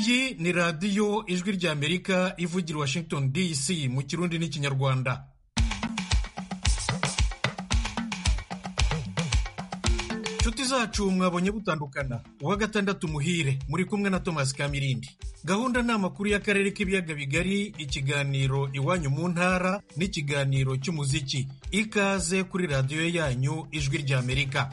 iyi ni radiyo ijwi ry'amerika ivugira washington dc mu kirundi n'ikinyarwanda inshuti zacu mwabonye butandukana uwa gatandatu muhire muri kumwe na thomas kamirindi gahunda ni amakuru y'akarere k'ibiyaga bigari ikiganiro iwanyu mu ntara n'ikiganiro cy'umuziki ikaze kuri radiyo yanyu ijwi ry'amerika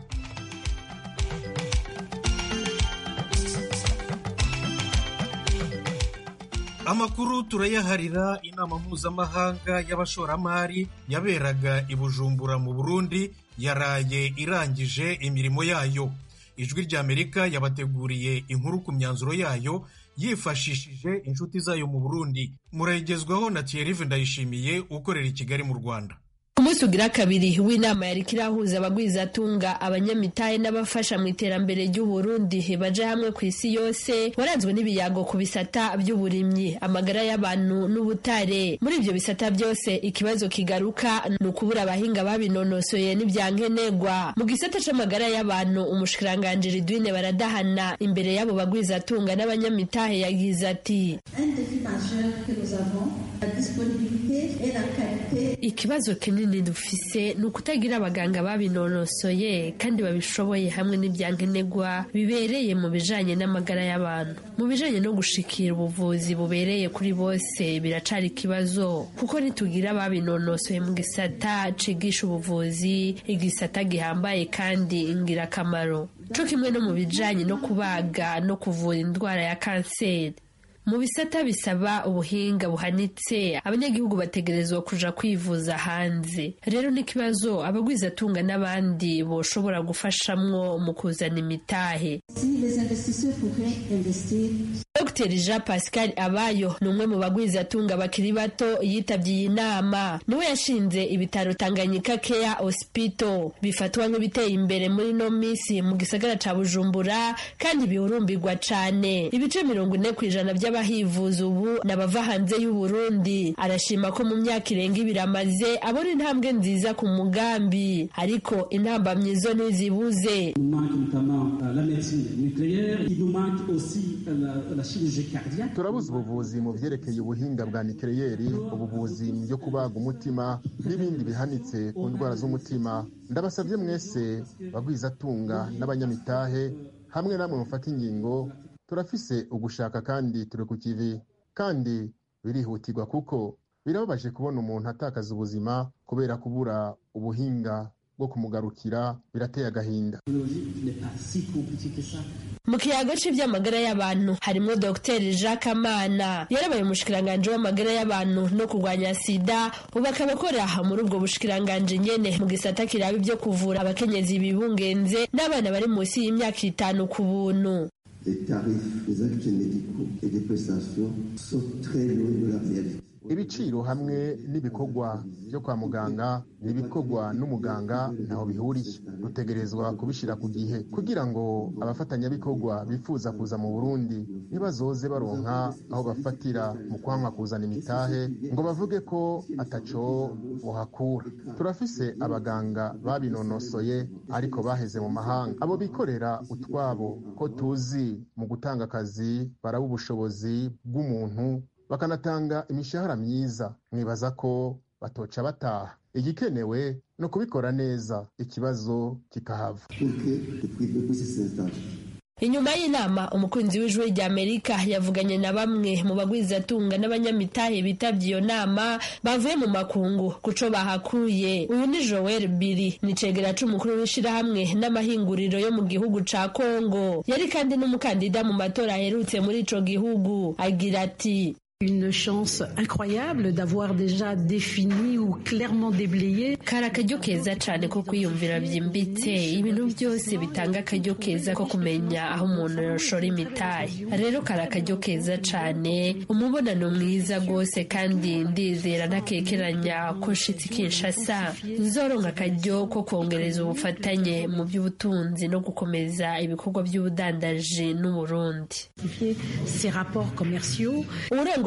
amakuru turayaharira inama mpuzamahanga y'abashoramari yaberaga i bujumbura mu burundi yaraye irangije imirimo yayo ijwi ry'amerika yabateguriye inkuru ku myanzuro yayo yifashishije inshuti zayo mu burundi murayigezwaho na thierry ndayishimiye ukorera i kigali mu rwanda ku munsi ugira kabiri w'inama yari kirahuza abagwizatunga abanyamitahe n'abafasha mu iterambere ry'uburundi baje hamwe ku isi yose waranzwe n'ibiyago ku bisata by'uburimyi amagara y'abantu n'ubutare muri ibyo bisata byose ikibazo kigaruka ni ukubura abahinga babinonosoye n'ibyankenerwa mu gisata c'amagara y'abantu umushikiranganji ridwine baradahana imbere y'abo bagwizatunga n'abanyamitahe yagize ati ikibazo kinini dufise ni ukutagira abaganga babinonosoye kandi babishoboye hamwe n'ibyankenerwa bibereye mu bijanye n'amagara y'abantu mu bijanye no gushikira ubuvuzi bubereye kuri bose biracari ikibazo kuko nitugira babinonosoye mu gisata cigisha ubuvuzi igisata gihambaye kandi ingirakamaro co kimwe no mu bijanye no kubaga no kuvura indwara ya kanseri mu bisata bisaba ubuhinga buhanitse abanyagihugu bategerezwa kuja kwivuza hanze rero n'ikibazo abagwizatunga n'abandi boshobora gufashamwo mu kuzana imitahe dr jean pascal abayo ni umwe mu bagwizatunga bakiri bato yitabye iyi nama niwe yashinze ibitaro tanganyika care hospital bifatwa nk'ibiteye imbere muri no minsi mu gisagara ca bujumbura kandi bihurumbirwa cane ibice mirongo ine ku ijana by'abahivuza ubu n'abava hanze y'uburundi arashima ko mu myaka irenga ibiri amaze abona intambwe nziza ku mugambi ariko intambamyi zo ntizibuze turabuze ubuvuzi mu byerekeye ubuhinga bwa nikeleyeri ubuvuzi byo kubaga umutima n'ibindi bihanitse ku ndwara z'umutima ndabasabye mwese bagwizatunga n'abanyamitahe hamwe namwe mufata ingingo turafise ugushaka kandi turi ku kivi kandi birihutirwa kuko birababaje kubona umuntu atakaza ubuzima kubera kubura ubuhinga bwo kumugarukira birateye agahinda mu kiyago cy'iby'amagara y'abantu harimo dr jacques amana yarabaye umushikiranganji w'amagara y'abantu no kurwanya sida ubu akaba akora muri ubwo bushikiranganji nyene mu gisata kiraba ibyo kuvura abakenyezi bibungenze n'abana bari munsi y'imyaka itanu ku buntu les tarifs des actes médicaux et des prestations sont très loin de la réalité. ibiciro hamwe n'ibikorwa byo kwa muganga n'ibikorwa n'umuganga ntaho bihuriye dutegerezwa kubishyira ku gihe kugira ngo abafatanyabikorwa bifuza kuza mu burundi ntibazoze baronka aho bafatira mu kwanga kuzana imitahe ngo bavuge ko ataco buhakura turafise abaganga babinonosoye ariko baheze mu mahanga abo bikorera utwabo ko tuzi mu gutanga akazi baraba ubushobozi bw'umuntu bakanatanga imishahara myiza mwibaza ko batoca bataha igikenewe ni ukubikora neza ikibazo kikahava inyuma y'inama umukunzi w'ijwi rya amerika yavuganye na bamwe mu bagwizatunga n'abanyamitahe bitabye iyo nama bavuye mu makungu kuco bahakuye uyu ni joel biri ni cegera c'umukuru w'ishirahamwe n'amahinguriro yo mu gihugu ca kongo yari kandi n'umukandida mu matora aherutse muri ico gihugu agira ati Une chance incroyable d'avoir déjà défini ou clairement déblayé. kari akaryo keza cyane ko kwiyumvira byimbitse ibintu byose bitanga akaryo keza ko kumenya aho umuntu yashora imitahe rero kari akaryo keza cyane umubonano mwiza rwose kandi ndizera ntakekeranya ko nshitsi kinshasa nzoronka akaryo ko kongereza ubufatanye mu by'ubutunzi no gukomeza ibikorwa by'ubudandaji n'uburundi Ces rapports commerciaux. uburengo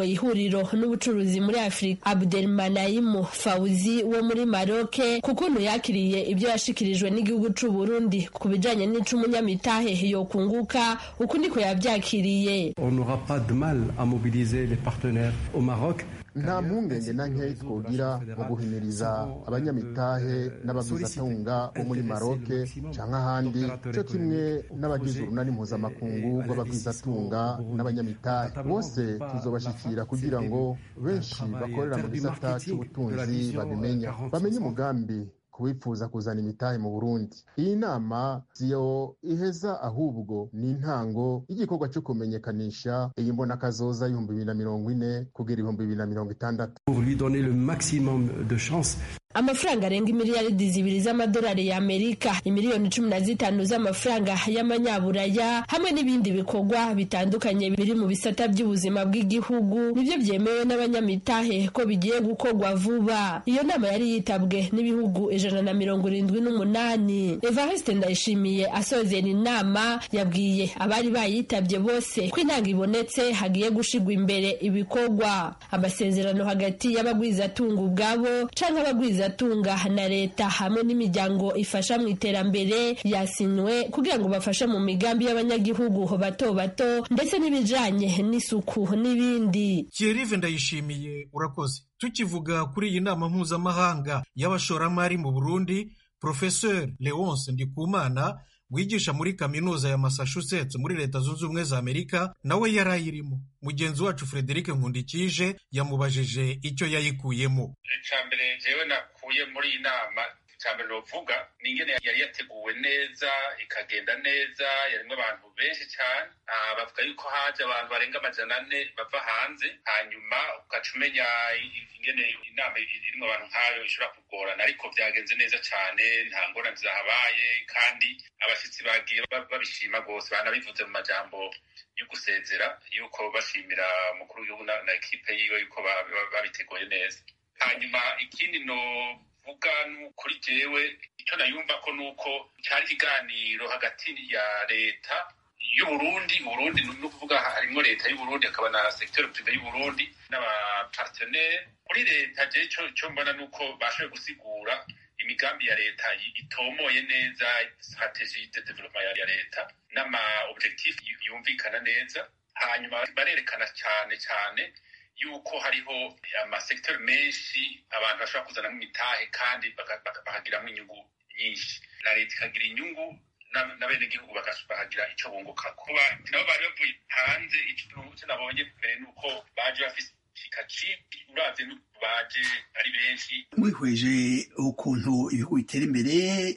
urongoye ihuriro n'ubucuruzi muri afurika abdelmanayimu fawuzi wo muri maroke ku kuntu yakiriye ibyo yashikirijwe n'igihugu c'u burundi ku bijanye n'ico umunyamitahe yokunguka uku niko yavyakiriye On n'aura pas de mal à mobiliser les partenaires au Maroc. nta mpungenge na nke twogira mu guhimiriza abanyamitahe n'ababwizatunga bo muri maroke canke ahandi co kimwe n'abagize urunani mpuzamakungu rw'ababwizatunga n'abanyamitahe bose tuzobashikira kugira ngo benshi bakorera mu gisata c'ubutunzi babimenya bamenye umugambi kubifuza kuzana imitahe mu burundi iyi nama siyo iheza ahubwo ni intango y'igikorwa cyo kumenyekanisha iyi mbonakazoza y'ibihumbi bibiri na mirongo ine kugera ibihumbi bibiri na mirongo itandatu Pour lui donner le maximum de chance. amafaranga arenga imiliyaridi zibiri z'amadolari y'amerika imiliyoni cumi na zitanu z'amafaranga y'amanyaburaya hamwe n'ibindi bikorwa bitandukanye biri mu bisata by'ubuzima bw'igihugu nibyo byemewe n'abanyamitahe ko bigiye gukorwa vuba iyo nama yari yitabwe n'ibihugu ijana na mirongo irindwi n'umunani evariste ndayishimiye asozera inama yabwiye abari bayitabye bose ko intanga ibonetse hagiye gushigwa imbere ibikorwa amasezerano hagati y'abagwizatunga ubwabo canke abagwizatunga na leta hamwe n'imiryango ifasha mu iterambere yasinywe kugira ngo bafashe mu migambi y'abanyagihugu bato bato ndetse n'ibijanye n'isuku n'ibindi Thierry ndayishimiye urakoze tukivuga kuri iyi nama mpuzamahanga y'abashoramari mu burundi professeur leonce ndikumana wigisha muri kaminuza ya massachusetts muri leta zunze ubumwe za amerika nawe yari ayirimo mugenzi wacu frederic nkundikije yamubajije icyo yayikuyemo icambere jewe nakuye muri iyi nama icambere novuga ni ingene yari yateguwe neza ikagenda neza yarimwo abantu benshi cyane Ah, bavuga yuko haje abantu barenga amajana ane bava hanze hanyuma ugaca umenya i- ingene inama irimwo abantu nk'ayo ishobora kugorana ariko vyagenze neza cane nta ngorane zahabaye kandi abashitsi bagiye ba- babishima rwose banabivuze mu majambo yo gusezera yuko bashimira umukuru w'igihugu na, na ekipe yiwe yuko ba- ba- babiteguye neza hanyuma ikindi novuga ni kuri jewe icyo nayumva ko ni uko cyari ikiganiro hagati ya leta y'uburundi uburundi ni ukuvuga harimo leta y'uburundi hakaba na secteur prive y'uburundi n'abapartenere kuri leta je cyo cyo mbona ni uko bashoboye gusigura imigambi ya leta yi- itomoye neza strategie de développement ya- ya leta n'ama objectif yu- yumvikana neza hanyuma barerekana cyane cyane yuko hariho amasekiteri menshi abantu bashobora kuzanamo imitahe kandi baka- baka- bakagiramo inyungu nyinshi na leta ikagira inyungu na- n'abenegihugu bakas- bakagira icyo bunguka kuba nabo bari bavuye hanze icyo icyo nabonye mbere ni uko baje bafise ikaci uravye n'uko baje ari benshi mwihweje ukuntu ibihugu bitera imbere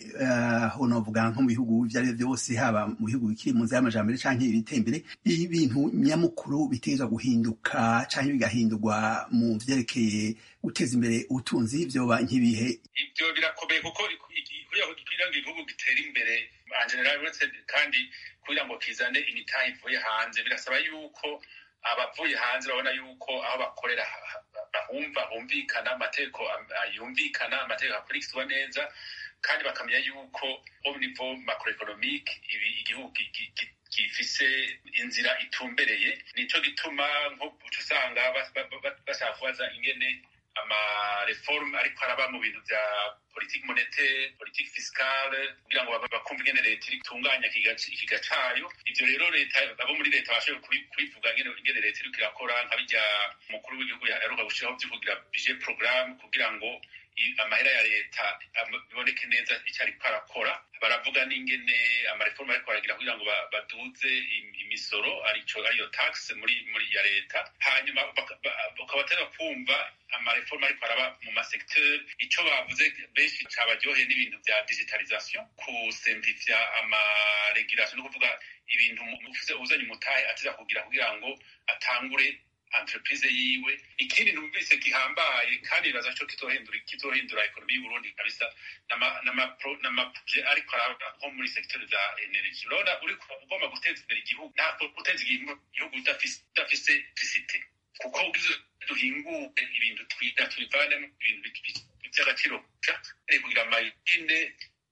aho novuga nko mu bihugu ibyo ari byo byose haba mu bihugu bikiri mu nzira y'amajambere canke ibiteye imbere ibintu nyamukuru bitegerezwa guhinduka canke bigahindurwa mu vyerekeye guteza imbere ubutunzi vyoba nk'ibihe ibyo birakomeye kuko kugira ngo igihugu gitere imbere en general uretse kandi kugira ngo kizane imitahe ivuye hanze birasaba yuko abavuye hanze babona yuko aho bakorera ha- ha- bahumva humvikana amategeko am- yumvikana amategeko akurikizwa neza kandi bakamenya yuko au niveau macroeconomique ibi igihugu gi- gi- gi- gifise inzira itumbereye nico gituma nko uca usanga bas- ba- ba- bashaka kubaza ingene amareforme ariko araba mu bintu vya politike monetaire politike fiscale kugira ngo ba- bakumve ingene leta iri itunganya ikiga- ikiga cayo ivyo rero leta abo muri leta bashoboye kubi- kubivuga ingene ingene leta iriko irakora nka birya umukuru w'igihugu yaheruka gushiraho vyo kugira budget programme kugira ngo i- amahera ya leta am- biboneke neza icyo ariko arakora baravuga n'ingene amareforme ariko baragira kugira ngo ba- baduze im- imisoro arico ariyo tax muri muri ya leta hanyuma baka- ba- bakaba bateza kumva amareforme ariko araba mu masekiteri ico bavuze benshi cabaryoheye n'ibintu vya digitalisation kusimplifya amaregulation no kuvuga ibintu mu- uvuze uzanye umutahe ateza kugira kugira ngo atangure entreprise yiwe ikindi numvise gihambaye kandi bibaza co kizohindura kizohindura ekonomi y'uburundi kabisa n'ama- n'ama- n'amaproje ariko araba nko muri secteur za energy urabona uriko ugomba guteza imbere igihugu ntabwo guteza igihugu igihugu udafise udafise electricité kuko ugize duhinguke ibintu twiga tubivanemo ibintu bi- bi- by'agaciro ca kugira amayine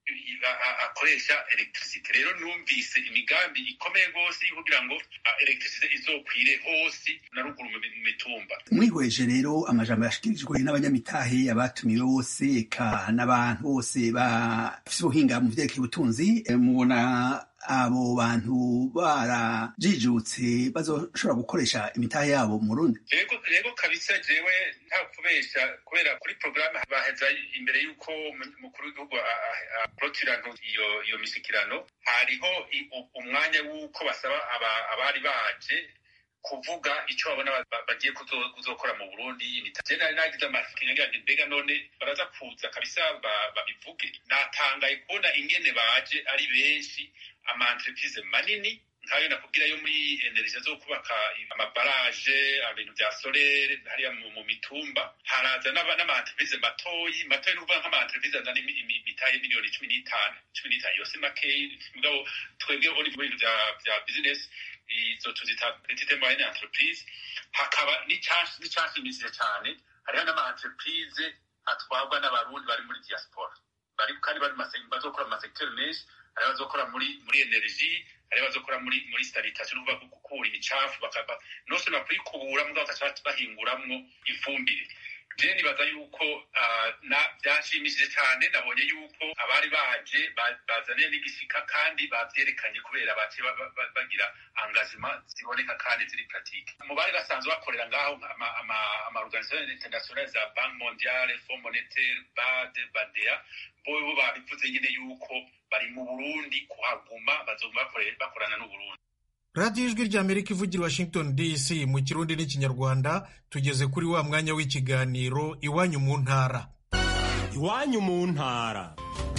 akoresha electricity rero numvise imigambi ikomeye rwose kugira ngo electricity izokwire hose na ruguru mu mitumba mwihweje rero amajambo yashikirijwe n'abanyamitahe abatumiwe bose eka n'abantu bose bafise ubuhinga mu vyerekeye ubutunzi mubona abo bantu barajijutse bazoshobora gukoresha imitahe yabo mu Burundi rego rego kabisa jewe nta kubesha kubera kuri programme baheza imbere y'uko umukuru w'igihugu aprotirano iyo iyo misikirano hariho umwanya w'uko basaba abari baje kuvuga icyo babona bagiye kuzokora mu Burundi je nari nagize amafikinya ngira nti mbega none baraza kuza kabisa babivuge natangaye kubona ingene baje ari benshi ama entreprise manini nkayo nakubwira yo muri energie zo kubaka amabaraje ibintu vya solere hariya mu mitumba haraza n'ama entreprise matoyi matoyi nukuvuga nk'ama entreprise azana imitaye miliyoni cumi n'itanu cumi n'itanu yose makeyi mugabo twebwe uri mu bintu vya business izo tuzita petite moyenne entreprise hakaba n'icanshimishije cyane hariho n'ama entreprise atwarwa n'abarundi bari muri diaspora bari kandi bari bazokora mu masekiteri menshi hari abazokora muri muri energie hari abazokora muri muri sanitation nukuvuga gukura imicafu bakaba nose no kuyikubura mugabo bakaca bahinguramwo ifumbire je nibaza yuko byashimishije cyane nabonye yuko abari baje bazaniye n'igisika kandi bavyerekanye kubera bace bagira engagement ziboneka kandi ziri pratique mu bari basanzwe bakorera ngaho ama organisation internationale za banque mondiale fond monétaire bad badea bobo babivuze nyine yuko bari mu burundi kuhaguma bazoguma bakorana n'uburundi radiyo ijwi ry'amerika ivugira washington dc mu kirundi n'ikinyarwanda tugeze kuri wa mwanya w'ikiganiro iwanyu mu ntara iwanyu mu ntara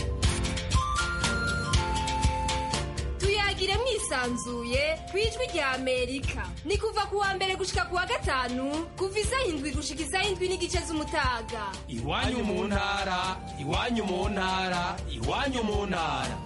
tuyagire mwisanzuye ku ijwi rya amerika ni kuva ku wa mbere gushika ku wa gatanu kuva isaha indwi gushika isaha indwi n'igice z'umutaga iwanyu mu ntara iwanyu mu ntara iwanyu mu ntara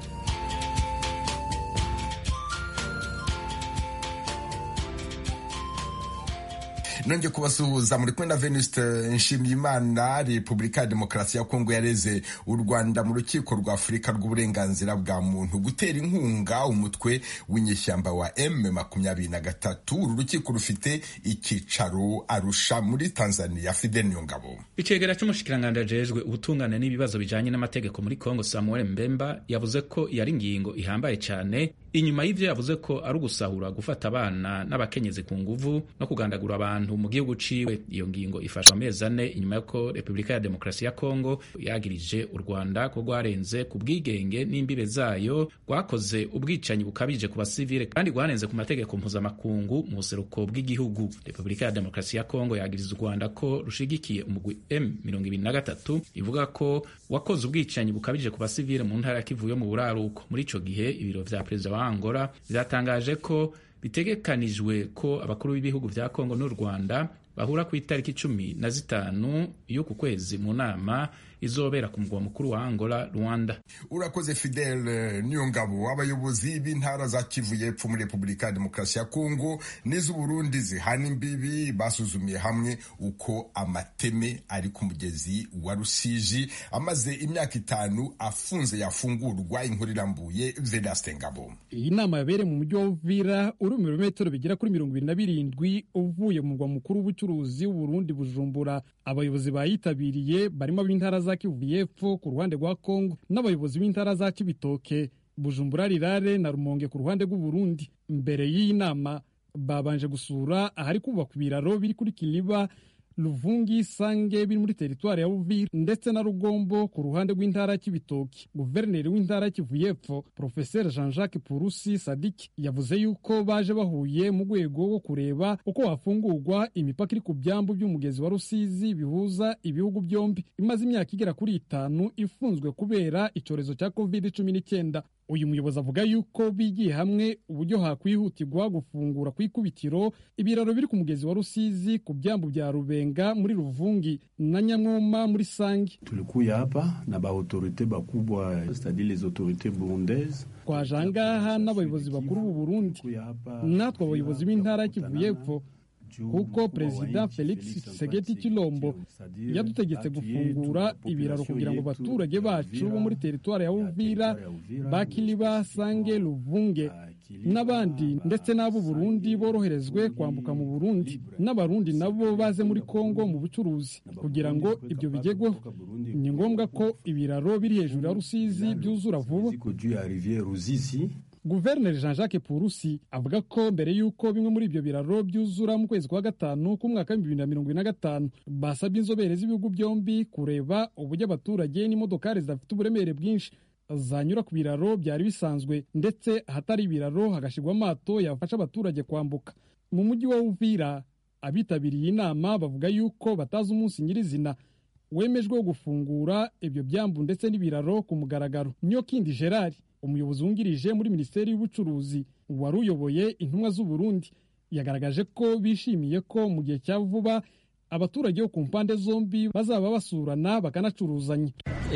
nongeye kubasuhuza muri kumwe na venuste nshimiyimana repubulika ya demokarasi ya kongo yareze u rwanda mu rukiko rwa afurika rw'uburenganzira bwa muntu gutera inkunga umutwe w'inyeshyamba wa m makumyabiri na gatatu uru rukiko rufite icyicaro arusha muri tanzania fidel niyongabo icegera c'umushikiranganji ajejwe ubutungane n'ibibazo bijanye n'amategeko muri kongo samuel mbemba yavuze ko yari ingingo ihambaye cyane inyuma y'ivyo yavuze ko ari ugusahura gufata abana n'abakenyezi ku nguvu no kugandagura abantu mu gihugu ciwe iyo ngingo ifashwa amezi ane inyuma y'uko repubulika ya demokarasi ya kongo yagirije u rwanda ko rwarenze ku bwigenge n'imbibe zayo rwakoze ubwicanyi bukabije ku basivile kandi rwarenze ku mategeko mpuzamakungu mu buseruko bw'igihugu repubulika ya demokarasi ya kongo yagiriza u rwanda ko rushigikiye umugwi m mirongo ibiri na gatatu ivuga ko wakoze ubwicanyi bukabije ku basivile mu ntara ya kivu yo mu buraruko muri ico gihe ibiro vya perezida wa angola vyatangaje ko bitegekanijwe ko abakuru b'ibihugu vya kongo n'u rwanda bahura ku itariki cumi na zitanu y'uku kwezi mu nama izobera ku mugwa mukuru wa angola rwanda urakoze fidel niyongabo abayobozi b'intara za kivu y'epfo muri repubulika ya demokarasi ya kongo n'iz'uburundi zihana imbibi basuzumiye hamwe uko amateme ari ku mugezi wa rusiji amaze imyaka itanu afunze yafungurwa inkuru irambuye vedaste ngabo iyi nama yabereye mu mujyi wa uvira uri mu birometero bigera kuri mirongo ibiri na birindwi uvuye mu murwa mukuru w'ubucuruzi w'uburundi bujumbura abayobozi bayitabiriye barimo ab'intara za kivu y'epfo ku ruhande rwa kongo n'abayobozi b'intara za kibitoke bujumbura rirare na rumonge ku ruhande rw'uburundi mbere y'iyi nama babanje gusura ahari kubakwa ibiraro biri kuri kiliba Luvungi Sange biri muri teritwari ya Uvira ndetse na Rugombo ku ruhande rw'intara y'Ibitoki. Guverineri w'intara y'Kivu y'Epfo Professeur Jean-Jacques Purusi Sadiki yavuze yuko baje bahuye mu rwego rwo kureba uko hafungurwa imipaka iri ku byambu by'umugezi wa Rusizi bihuza ibihugu byombi imaze imyaka igera kuri itanu ifunzwe kubera icyorezo cya covid cumi n'icyenda. Uyu muyobozi avuga yuko bigiye hamwe uburyo hakwihutirwa gufungura ku ikubitiro ibiraro biri ku mugezi wa Rusizi ku byambu bya Rubenga muri Ruvungi na Nyamwoma muri Sangi. Tulikuya hapa na baautorite bakubwa c'est-à-dire les autorités burundaises twaje ahangaha n'abayobozi bakuru b'u Burundi natwe abayobozi b'intara y'Kivu y'Epfo kuko perezida felix tshisekedi chilombo yadutegetse gufungura ibiraro kugira ngo abaturage bacu bo muri teritwari ya uvira bakiliba sange luvunge n'abandi ndetse n'abo burundi boroherezwe kwambuka mu burundi n'abarundi nabo baze muri kongo mu bucuruzi kugira ngo ibyo bigerweho ni ngombwa ko ibiraro biri hejuru ya rusizi byuzura vuba guverineri jean jacques purusi avuga ko mbere y'uko bimwe muri ibyo biraro byuzura mu kwezi kwa gatanu k'umwaka w'ibihumbi bibiri na mirongo ine na gatanu basabye inzobere z'ibihugu byombi kureba uburyo abaturage n'imodokari zidafite uburemere bwinshi zanyura ku biraro byari bisanzwe ndetse ahatari ibiraro hagashyirwa amato yafasha abaturage kwambuka mu mujyi wa uvira abitabiriye inama bavuga yuko batazi umunsi nyirizina wemejwe wo gufungura ibyo byambu ndetse n'ibiraro ku mugaragaro niyo kindi gerard umuyobozi wungirije muri minisiteri y'ubucuruzi wari uyoboye intumwa z'uburundi yagaragaje ko bishimiye ko mu gihe cya vuba abaturage bo ku mpande zombi bazaba basurana bakanacuruzanya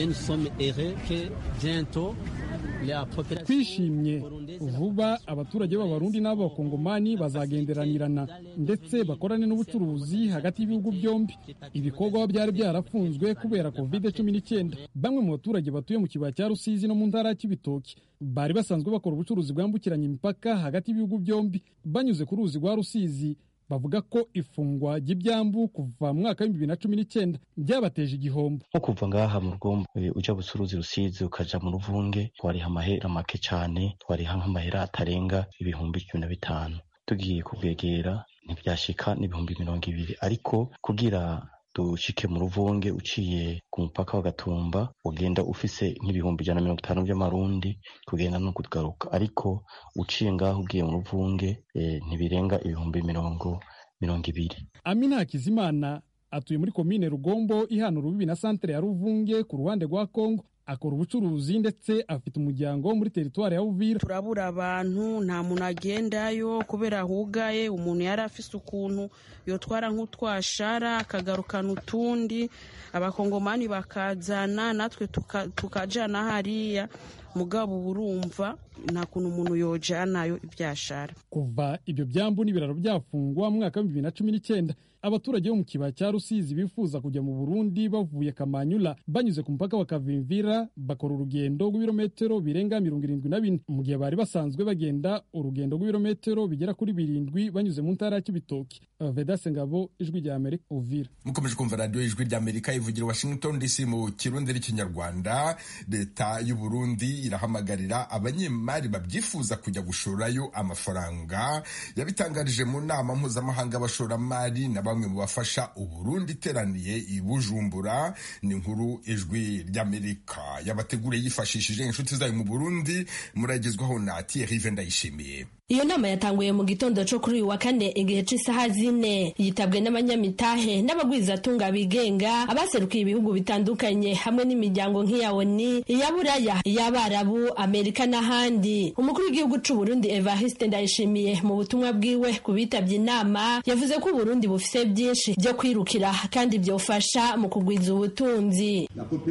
twishimye vuba abaturage b'abarundi n'abakongomani bazagenderanirana ndetse bakorane n'ubucuruzi hagati y'ibihugu byombi ibikorwa byari byarafunzwe kubera covid cumi n'icyenda bamwe mu baturage batuye mu kibaya cya rusizi no mu ntara ya kibitoki bari basanzwe bakora ubucuruzi bwambukiranya imipaka hagati y'ibihugu byombi banyuze ku ruzi rwa rusizi bavuga ko ifungwa ry'ibyambu kuva mu mwaka w'ibihumbi bibiri na cumi n'icyenda byabateje igihombo nko kuva ngaha mu rugombo ujya bucuruzi rusizi ukaja mu ruvunge twariha amahera make cyane twariha nk'amahera atarenga ibihumbi cumi na bitanu tugiye kubwegera ntibyashika n'ibihumbi mirongo ibiri ariko kugira dushike mu ruvunge uciye ku mupaka wa gatumba ugenda ufise nk'ibihumbi ijana na mirongo itanu by'amarundi kugenda no kugaruka ariko uciye ngaho ugiye mu ruvunge e, ntibirenga ibihumbi mirongo mirongo ibiri amina hakizimana atuye muri komine rugombo ihana urubibi na santere ya ruvunge ku ruhande rwa kongo akora ubucuruzi ndetse afite umuryango muri teritwari ya uvira turabura abantu nta muntu agendayo kubera hugaye umuntu yari afise ukuntu yotwara nk'utwashara akagarukana utundi abakongomani bakazana natwe tukajana hariya mugabo urumva nta kuntu umuntu yojanayo ibyashara kuva ibyo byambu n'ibiraro byafungwa mu mwaka w'ibihumbi bibiri na cumi n'icyenda abaturage bo mu kibaya cya rusizi bifuza kujya mu burundi bavuye kamanyula banyuze ku mupaka wa kavimvira bakora urugendo rw'ibirometero birenga mirongo irindwi na bine mu gihe bari basanzwe bagenda urugendo rw'ibirometero bigera kuri birindwi banyuze mu ntara ya kibitoki vedase ngabo ijwi rya amerika uvira mukomeje kumva radiyo ijwi rya amerika ivugira washington dc mu kirundi n'ikinyarwanda leta y'u burundi irahamagarira abanyemari babyifuza kujya gushorerayo amafaranga yabitangarije mu nama mpuzamahanga y'abashoramari na bamwe mu bafasha uburundi iteraniye i bujumbura ni inkuru ijwi ry'amerika yabateguriye yifashishije inshuti zayo mu burundi muragezwaho na thierry ndayishimiye iyo nama yatanguye mu gitondo cyo kuri uyu wa kane igihe cy'isaha zine yitabwe n'abanyamitahe n'abagwizatunga bigenga abaserukiye ibihugu bitandukanye hamwe n'imiryango nk'iya oni iya buraya iy'abarabu amerika n'ahandi umukuru w'igihugu cy'u burundi evariste ndayishimiye mu butumwa bwiwe ku bitabye inama yavuze ko uburundi bufise byinshi byo kwirukira kandi byofasha mu kugwiza ubutunzi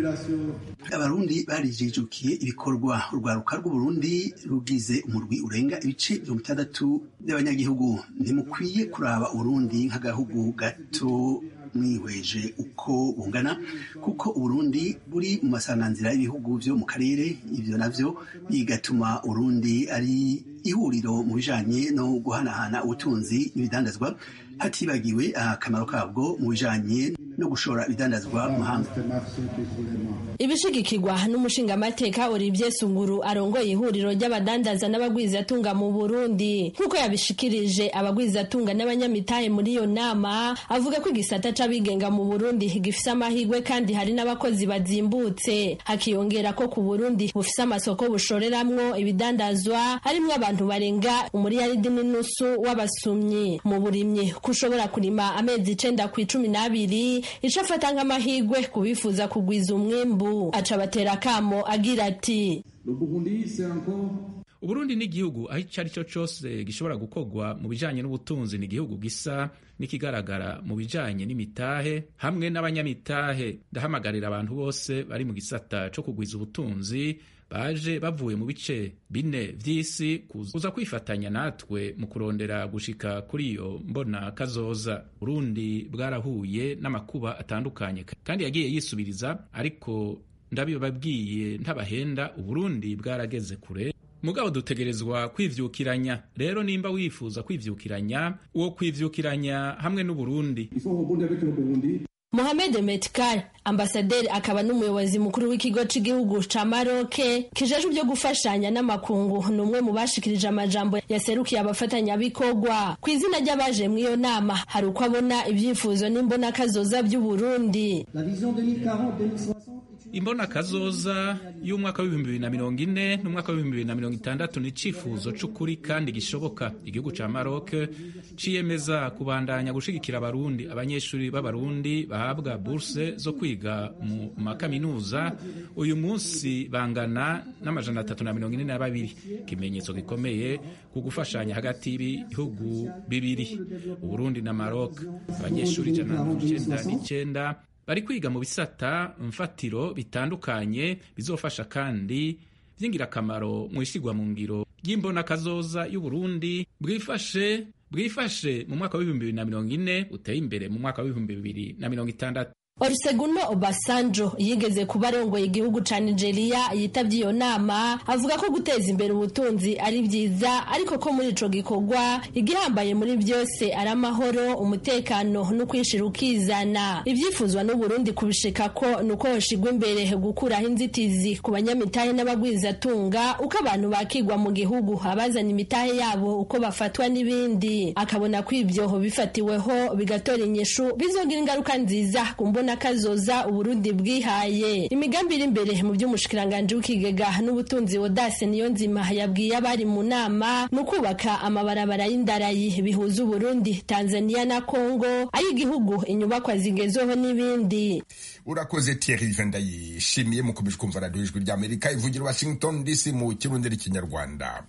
abarundi barijijukiye ibikorwa urwaruka rw'uburundi rugize umurwi urenga ibice mirongo itandatu by'abanyagihugu ntimukwiye kuraba uburundi nk'agahugu gato mwihweje uko bungana kuko uburundi buri mu masanganzira y'ibihugu byo mu karere ibyo navyo bigatuma urundi ari ihuriro mu bijanye no guhanahana ubutunzi n'ibidandazwa hatibagiwe akamaro kabwo mu bijanye no gushora ibidandazwa mu mahanga ibishigikirwa n'umushingamateka Olivier Sunguru arongoye ihuriro ry'abadandaza n'abagwizatunga mu Burundi nk'uko yabishikirije abagwizatunga n'abanyamitahe muri iyo nama avuga ko igisata c'abigenga mu Burundi gifise amahirwe kandi hari n'abakozi bazimbutse hakiyongera ko ku Burundi bufise amasoko bushoreramwo ibidandazwa harimwo abantu barenga umuriyaridi n'inusu w'abasumyi mu burimyi ko ushobora kurima amezi icenda ku icumi n'abiri ico afata nk'amahirwe ku bifuza kugwiza umwimbu aca batera akamo agira ati uburundi ni igihugu aho icyo ari cyo cyose gishobora gukorwa mu bijanye n'ubutunzi ni igihugu gisa n'ikigaragara mu bijanye n'imitahe hamwe n'abanyamitahe ndahamagarira abantu bose bari mu gisata co kugwiza ubutunzi baje bavuye mu bice bine vy'isi kuza kwifatanya natwe mu kurondera gushika kuri iyo mbona kazoza burundi bwarahuye n'amakuba atandukanye kandi yagiye yisubiriza ariko ndabibabwiye ntabahenda uburundi bwarageze kure mugabo dutegerezwa kwivyukiranya rero nimba wifuza kwivyukiranya uwo kwivyukiranya hamwe n'uburundi Mohamed Metkar ambasaderi akaba n'umuyobozi mukuru w'ikigo cy'igihugu ca Maroke kijejwe byo gufashanya n'amakungu ni umwe mu bashikirije amajambo yaserukiye abafatanyabikorwa ku izina ry'abaje mu iyo nama hari uko abona ibyifuzo n'imbona kazoza by'u Burundi imbona kazoza y'umwaka w'ibihumbi bibiri na mirongo ine n'umwaka w'ibihumbi bibiri na mirongo itandatu ni icifuzo c'ukuri kandi gishoboka igihugu ca Maroc ciyemeza kubandanya gushigikira abarundi abanyeshuri b'abarundi bahabwa burse zo kwiga mu makaminuza uyu munsi bangana n'amajana atatu na mirongo ine na babiri ikimenyetso gikomeye ku gufashanya hagati y'ibihugu bibiri uburundi na Maroc abanyeshuri ijana na mirongo icenda n'icenda bari kwiga mu bisata mfatiro bitandukanye bizofasha kandi by'ingirakamaro mu ishyirwa mu ngiro ry'imbona kazoza y'uburundi bwifashe bwifashe mu mwaka w'ibihumbi bibiri na mirongo ine uteye imbere mu mwaka w'ibihumbi bibiri na mirongo itandatu Olusegun Obasanjo yigeze kuba arongoye igihugu ca Nigeria yitabye iyo nama avuga ko guteza imbere ubutunzi ari byiza ariko ko muri ico gikorwa igihambaye muri byose ari amahoro umutekano no kwishira ukizana ivyifuzwa n'u Burundi kubishika ko nuko hoshigwa imbere gukuraho inzitizi ku banyamitahe n'abagwizatunga uko abantu bakigwa mu gihugu abazana imitahe yabo uko bafatwa n'ibindi akabona ko ibyo bifatiweho bigatora inyishu bizogira ingaruka nziza ku mbona kazoza uburundi bwihaye imigambi iri imbere mu by'umushikiranganji w'ikigega n'ubutunzi wodase niyo nzima yabwiye abari mu nama ni ukubaka amabarabara y'indarayi bihuza uburundi tanzania na kongo ay'igihugu inyubakwa zigezweho n'ibindi urakoze Thierry Vendayishimiye mukomeje kumva radiyo ijwi ry'Amerika ivugira Washington DC mu kirundi n'ikinyarwanda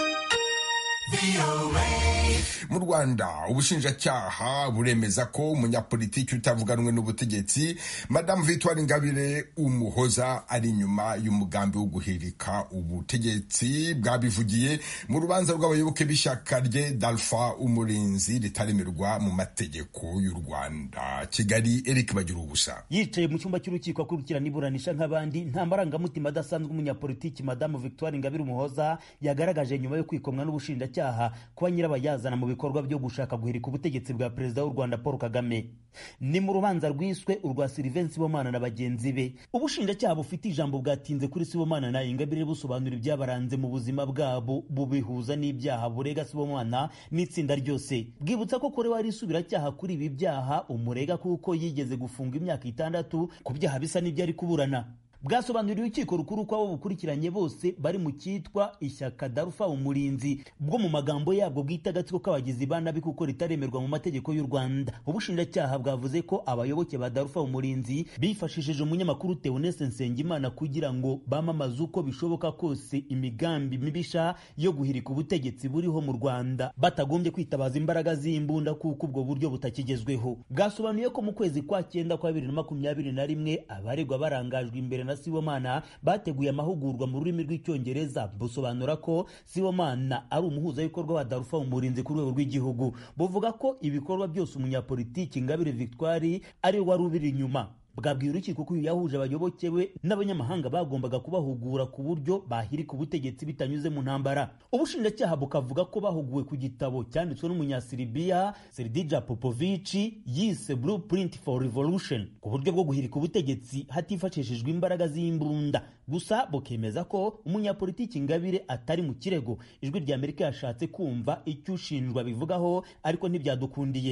mu rwanda ubushinjacyaha buremeza ko umunyapolitiki utavuganwe n'ubutegetsi madamu victoire ingabire umuhoza ari inyuma y'umugambi wo guhirika ubutegetsi bwabivugiye mu rubanza rw'abayoboke b'ishyaka rye dalfa umurinzi ritaremerwa mu mategeko y'u rwanda kigali eric bagira ubusa yicaye mu cyumba cy'urukiko akurikirana iburanisha nk'abandi nta marangamutima adasanzwe umunyapolitiki madamu victoire ingabire umuhoza yagaragaje nyuma yo kwikomwa n'ubushinjacyaha kuba nyirabayazana mu bikorwa byo gushaka guhirika ubutegetsi bwa perezida w'u rwanda paul kagame ni mu rubanza rwiswe urwa silivensi sibomana na bagenzi be ubushinjacyaha bufite ijambo bwatinze kuri sibomana na ingabire busobanura ibyabaranze mu buzima bwabo bubihuza n'ibyaha burega sibomana n'itsinda ryose bwibutsa ko kore wari isubiracyaha kuri ibi byaha umurega kuko yigeze gufunga imyaka itandatu ku byaha bisa n'ibyo ari kuburana bwasobanuriwe urukiko rukuru ko abo bukurikiranye bose bari mu cyitwa ishyaka darufa umurinzi bwo mu magambo yabwo bwita agatsiko k'abagizi ba nabi kuko ritaremerwa mu mategeko y'u rwanda ubushinjacyaha bwavuze ko abayoboke ba darufa umurinzi bifashishije umunyamakuru teonese nsengimana kugira ngo bamamaze uko bishoboka kose imigambi mibisha yo guhirika ubutegetsi buriho mu rwanda batagombye kwitabaza imbaraga z'imbunda kuko ubwo buryo butakigezweho bwasobanuye ko mu kwezi kwa cyenda kwa bibiri na makumyabiri na rimwe abaregwa barangajwe imbere na Sibomana bateguye amahugurwa mu rurimi rw'icyongereza busobanura ko Sibomana ari umuhuzabikorwa wa Darufa umurinzi ku rwego rw'igihugu buvuga ko ibikorwa byose umunyapolitiki Ingabire Victoire ari wari ubiri inyuma bwabwiye urukiko ko uyu yahuje abayoboke be n'abanyamahanga bagombaga kubahugura ku buryo bahirika ubutegetsi bitanyuze mu ntambara ubushinjacyaha bukavuga ko bahuguwe ku gitabo cyanditswe n'umunyasiribiya Serdija Popovici yise Blueprint for Revolution ku buryo bwo guhirika ubutegetsi hatifashishijwe imbaraga z'imbunda gusa bukemeza ko umunyapolitiki Ingabire atari mu kirego ijwi rya Amerika yashatse kumva icyo ushinjwa bivugaho ariko ntibyadukundiye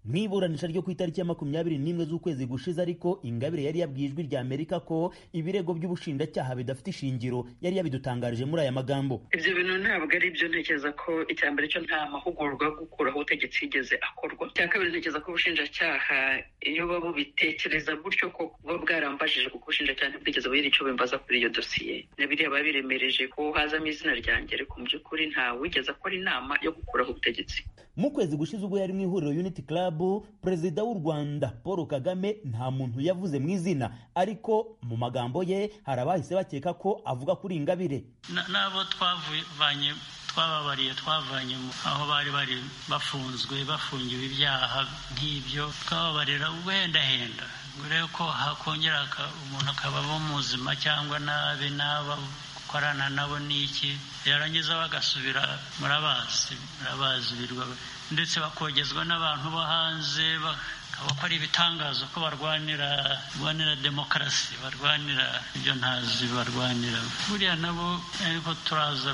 mu iburanisha ryo ku itariki ya makumyabiri n'imwe z'ukwezi gushize ariko ingabire yari yabwiye ijwi rya amerika ko ibirego by'ubushinjacyaha bidafite ishingiro yari yabidutangarije muri aya magambo ibyo bintu ntabwo ari byo ntekereza ko icya mbere cyo nta mahugurwa yo gukuraho ubutegetsi yigeze akorwa icya kabiri ntekereza ko ubushinjacyaha iyo baba bubitekereza gutyo ko buba bwarambajije kuko ubushinjacyaha ntibwigeze bugira icyo bimbaza kuri iyo dosiye na biriya babiremereje ko hazamo izina ryanjye ariko mu by'ukuri nta wigeze akora inama yo gukuraho ubutegetsi mu kwezi gushize ubwo yari mu ihuriro unity club perezida w'u rwanda paul kagame nta muntu yavuze mu izina ariko mu magambo ye hari abahise bakeka ko avuga kuri ingabire n'abo twavanye twababariye twavanye aho bari bari bafunzwe bafungiwe ibyaha nk'ibyo twababarira ubuhendahenda urebe ko hakongera umuntu akabamo muzima cyangwa nabi n'aba gukorana nabo n'iki yarangiza bagasubira murabazi murabazi birwa ndetse bakogezwa n'abantu bo hanze bakora ibitangazo ko barwanira barwanira demokarasi barwanira ibyo ntazi barwanira buriya nabo ariko turaza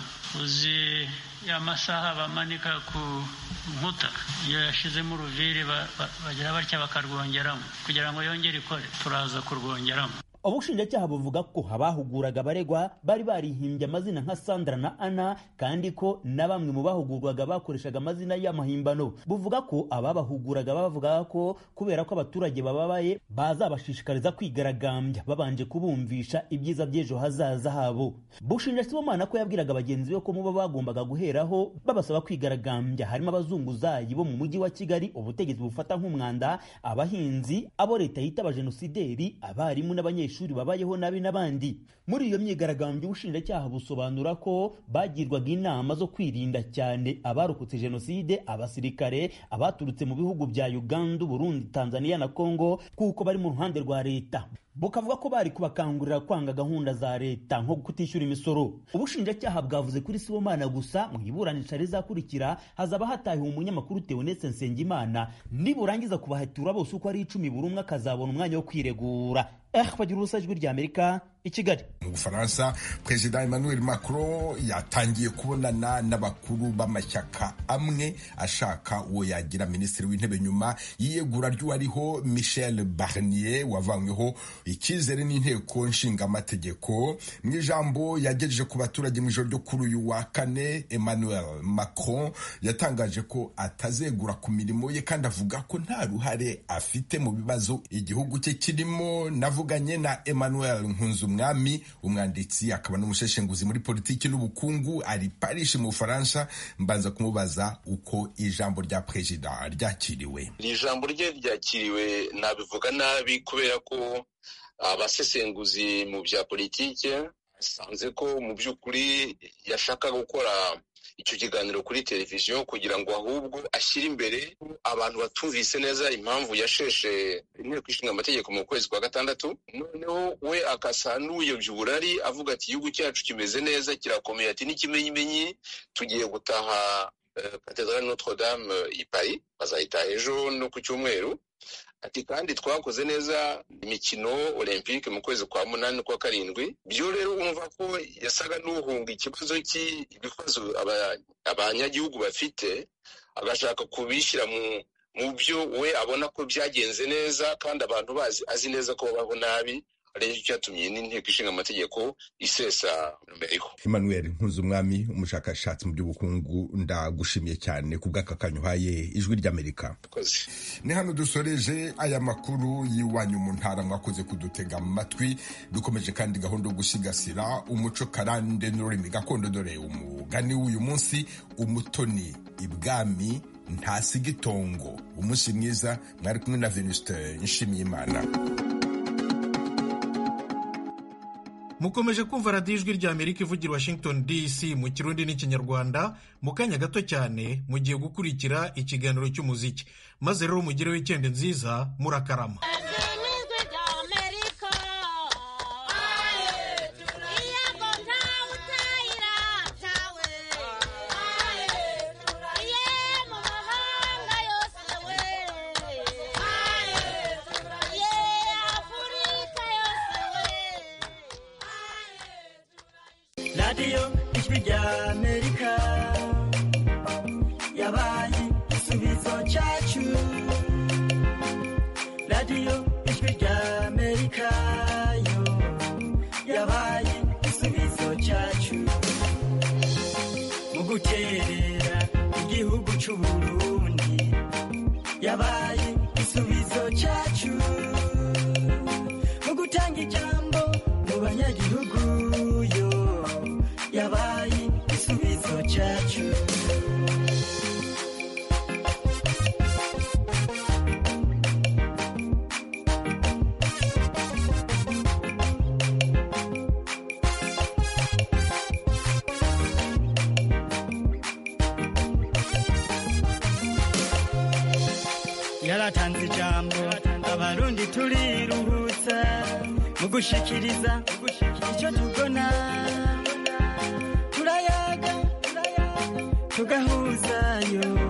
uzi ya masaha bamanika ku nkuta iyo yashizemo uruviri bagira batya bakarwongeramo kugira ngo yongere ikore turaza kurwongeramo ubushinjacyaha buvuga ko abahuguraga abaregwa bari barihimbye amazina nka sandra na ana kandi ko na bamwe mu bahugurwaga bakoreshaga amazina y'amahimbano buvuga ko ababahuguraga bavugaga ko kubera ko abaturage bababaye bazabashishikariza kwigaragambya babanje kubumvisha ibyiza by'ejo hazaza habo bushinja sibomana ko yabwiraga bagenzi be ko muba bagombaga guheraho babasaba kwigaragambya harimo abazunguzayi bo mu mujyi wa kigali ubutegetsi bufata nk'umwanda abahinzi abo leta yita abajenosideri abarimu n'abanyeshuri abanyeshuri babayeho nabi n'abandi muri iyo myigaragambyo ubushinjacyaha busobanura ko bagirwaga inama zo kwirinda cyane abarokotse jenoside abasirikare abaturutse mu bihugu bya uganda burundi tanzania na congo kuko bari mu ruhande rwa leta bukavuga ko bari kubakangurira kwanga gahunda za leta nko kutishyura imisoro ubushinjacyaha bwavuze kuri sibomana gusa mu iburanisha rizakurikira hazaba hatahiwe umunyamakuru teonetse nsengimana niburangiza kubahatura bose uko ari icumi buri umwe akazabona umwanya wo kwiregura eh bagira ubusa ijwi rya amerika i kigali mu bufaransa perezida emmanuel macron yatangiye kubonana n'abakuru b'amashyaka amwe ashaka uwo yagira minisitiri w'intebe nyuma y'iyegura ry'uwariho michel barnier wavanyweho icyizere n'inteko nshingamategeko mu ijambo yagejeje ku baturage mu ijoro ryo kuri uyu wa kane emmanuel macron yatangaje ko atazegura ku mirimo ye kandi avuga ko nta ruhare afite mu bibazo igihugu cye kirimo navuganye na emmanuel nkunzumwami umwanditsi akaba n'umusheshenguzi muri politiki n'ubukungu ari paris mu bufaransa mbanza kumubaza uko ijambo rya perezida ryakiriwe iri jambo rye ryakiriwe nabivuga nabi kubera ko abasesenguzi mu bya politiki basanze ko mu by'ukuri yashaka gukora icyo kiganiro kuri televiziyo kugira ngo ahubwo ashyire imbere abantu batumvise neza impamvu yasheshe inteko ishinga amategeko mu kwezi kwa gatandatu noneho we akasa n'uyobya uburari avuga ati igihugu cyacu kimeze neza kirakomeye ati n'ikimenyimenyi tugiye gutaha katedrale notre dame i paris bazayitaha ejo no ku cyumweru ati kandi twakoze neza imikino olympique mu kwezi kwa munani n'ukwa karindwi byo rero wumva ko yasaga n'uhunga ikibazo cy'ibibazo abanyagihugu bafite agashaka kubishyira mu mu byo we abona ko byagenze neza kandi abantu bazi azi neza ko babaho nabi aricyo cyatumye n'inteko ishinga amategeko isesa numero emmanuel nkuzumwami umushakashatsi mu by'ubukungu ndagushimiye cyane ku bw'aka kanya uhaye ijwi ry'amerika ni hano dusoreje aya makuru y'iwanyu mu ntara mwakoze kudutega amatwi dukomeje kandi gahunda yo gusigasira umuco karande n'ururimi gakondo dore umugani w'uyu munsi umutoni ibwami ntasiga itongo umunsi mwiza mwari kumwe na venuste nshimiyimana mukomeje kumva radiyo ijwi rya amerika ivugira washington dc mu kirundi n'ikinyarwanda mu kanya gato cyane mugiye gukurikira ikiganiro cy'umuziki maze rero mugire wikendi nziza murakarama radiyo ijwi rya amerika yabaye igisubizo cyacu guterera igihugu c'uburundi yabaye igisubizo cacu mu gutanga ijambo mu banyagihugu yo yabaye igisubizo cacu yaratanze ijambo abarundi turiruhutsa mu gushikiriza icyo tubona turayaga tugahuzayo